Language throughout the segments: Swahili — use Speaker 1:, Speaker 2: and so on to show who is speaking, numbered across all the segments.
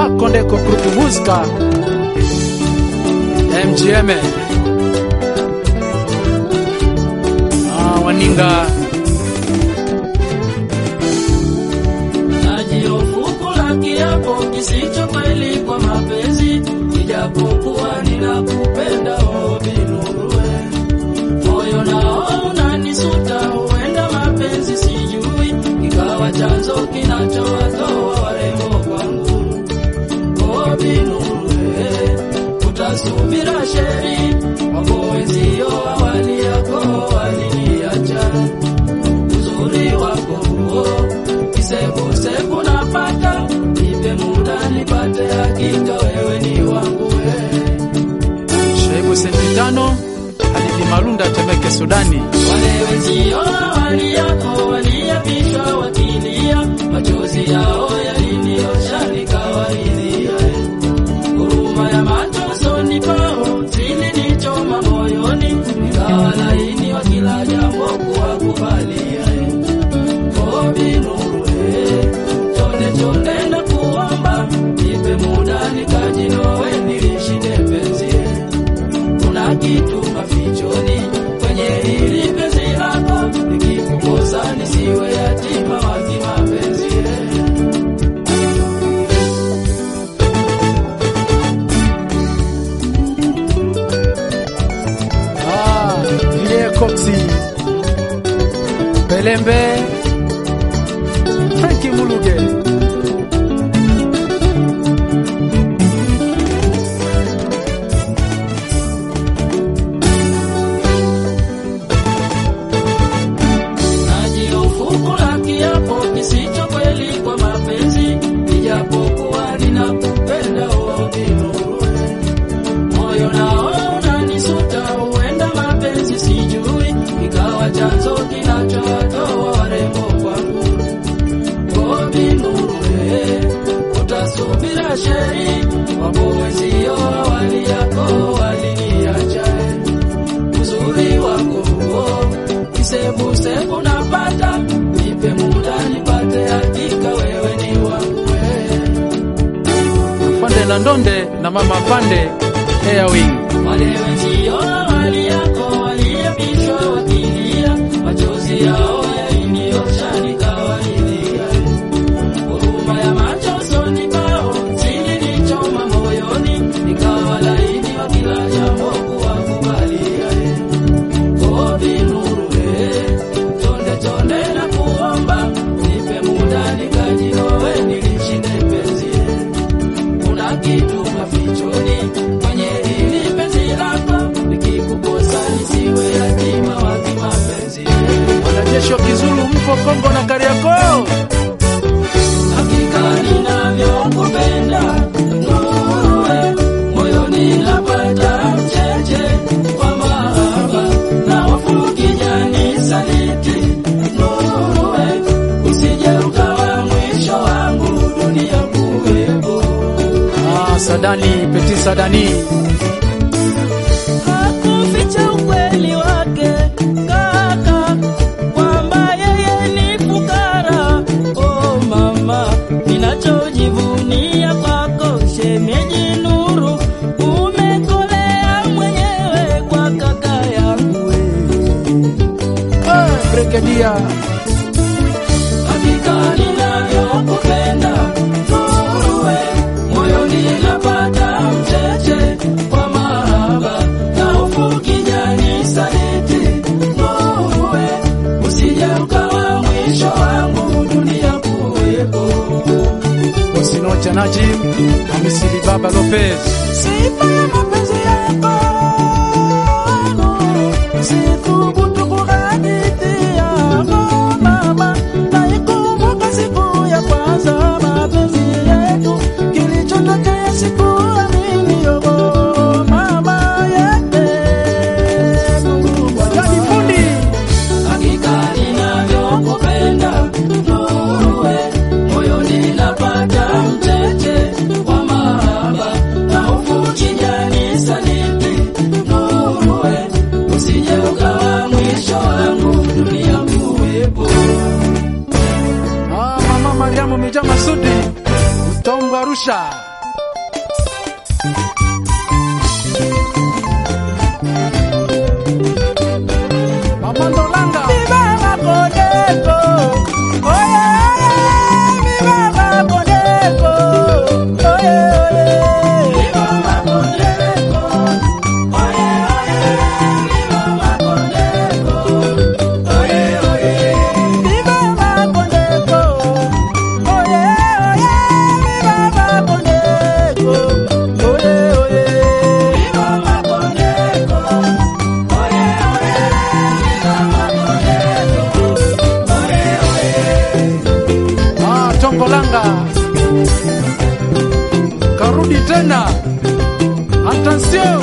Speaker 1: makondeko grupu muzika mgm ah, waninga
Speaker 2: Najiofuku kiapo kisicho kweli kwa mapenzi, ijapokuwa ninakupenda o Binurue. Moyo nao unanisuta, huenda mapenzi sijui, ikawa chanzo kinachowatoa warembo kwangu. O Binurue, utasubira sheri, wako wenzio awali yako waliniacha uzuri wako huo kisebusebu napata, nipe muda nipate hakika wewe ni wangu wewe.
Speaker 1: shaibu senti tano hadithi malunda temeke sudani
Speaker 2: Wale wenzio awali yako waliapishwa wakilia, machozi yao yaliniosha nikawaridhia. Huruma ya macho usoni pao zilinichoma moyoni, nikawa laini wa kila jambo kuwakubalia. O Binurue, chonde chonde na kuomba, nipe muda nikajinowe nilishinde penzi kuna kitu mafichoni kwenye hili penzi lako, nikikukosa nisiwe yatima wa kimapenzi.
Speaker 1: ah, ile koksi pelembe franki muluge
Speaker 2: Najiofuku la kiapo kisicho kweli kwa mapenzi, ijapokuwa ninakupenda o Binurue. Moyo nao unanisuta, huenda mapenzi sijui, ikawa chanzo kinachowatoa warembo kwangu. O Binurue, utasubira sheri, wapo wenzio awali yako waliniacha uzuri wako huo kisebusebu napata, nipe muda nipate hakika wewe ni wangu wewe.
Speaker 1: pande la ndonde na mama pande airwing
Speaker 2: Wale wenzio awali yako waliapishwa wakilia, machozi yao yaliniosha nikawaridhia. Huruma ya macho usoni pao zilinichoma moyoni, nikawa laini wa kila jambo kuwakubalia. O Binurue, chonde chonde na kuomba, nipe muda nikajiowe nilishinde penzi kuna kitu mafichoni kwenye hili penzi lako, nikikukosa nisiwe yatima wa kimapenzi.
Speaker 1: wanajeshi wa kizulu mpo kongo na kariakoo
Speaker 2: Hakika ninavyokupenda Nurue, moyoni napata mcheche kwa mahaba na hofu kijani saliti Nurue, usije ukawa mwisho wangu dunia kuwepo
Speaker 1: ah, sadani peti sadani
Speaker 2: hakuficha ukweli wake kaka, kwamba yeye ni fukara. Oh mama, ninachojivunia kwako shemeji Nuru, umekolea mwenyewe kwa kaka yangu wewe.
Speaker 1: ah, brigedia
Speaker 2: Hakika ninavyokupenda Nurue, moyoni napata mcheche kwa mahaba na hofu kijani saliti Nurue, usije ukawa mwisho wangu dunia kuwepo.
Speaker 1: osinocha najim amisili baba lopez
Speaker 2: Sifa ya mapenzi yako sithubutu kuhadithia mama, naikumbuka siku ya kwanza mapenzi yetu, kilichotokea sikuamini yobo mama yete
Speaker 1: wajani fundi
Speaker 2: Hakika ninavyokupenda Nurue, moyoni napata mcheche wa mahaba na hofu kijani saliti Nurue, usije ukawa mwisho wangu dunia kuwepo.
Speaker 1: ah, mama mariamu mija masudi utombo arusha Mama Ndolanga Ah, Tongolanga karudi tena. Attention,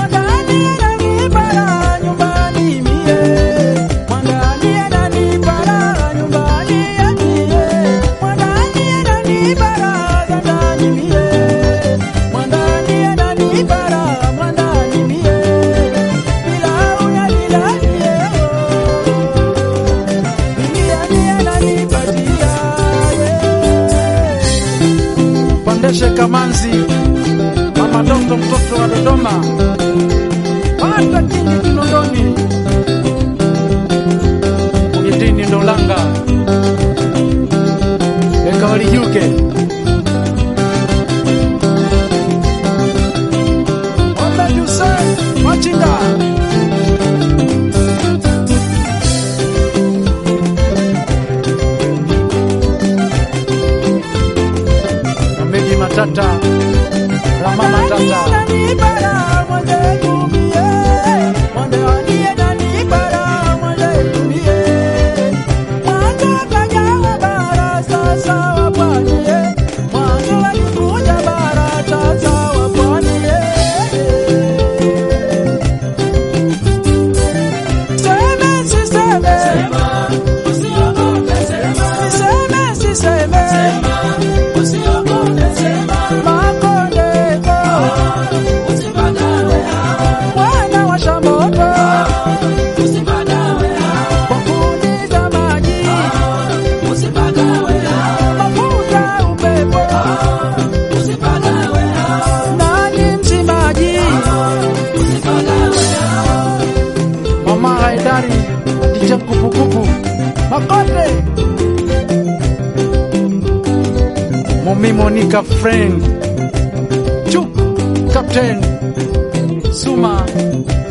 Speaker 1: Pandeshe Kamanzi, Mama Doto, mtoto wa Dodoma, pata kingi Kinondoni, Idini Ndolanga, Eka walijuke Onda Juse, Machinga Amegi Matata, Rama Matata,
Speaker 2: Wana washa moto kwa kuuliza maji, mafuta upepo, nani mzimaji?
Speaker 1: Mama Haidari, Dija Kupukupu,
Speaker 2: Makote
Speaker 1: Mumi Monica Friend, Chuk, Captain, Suma,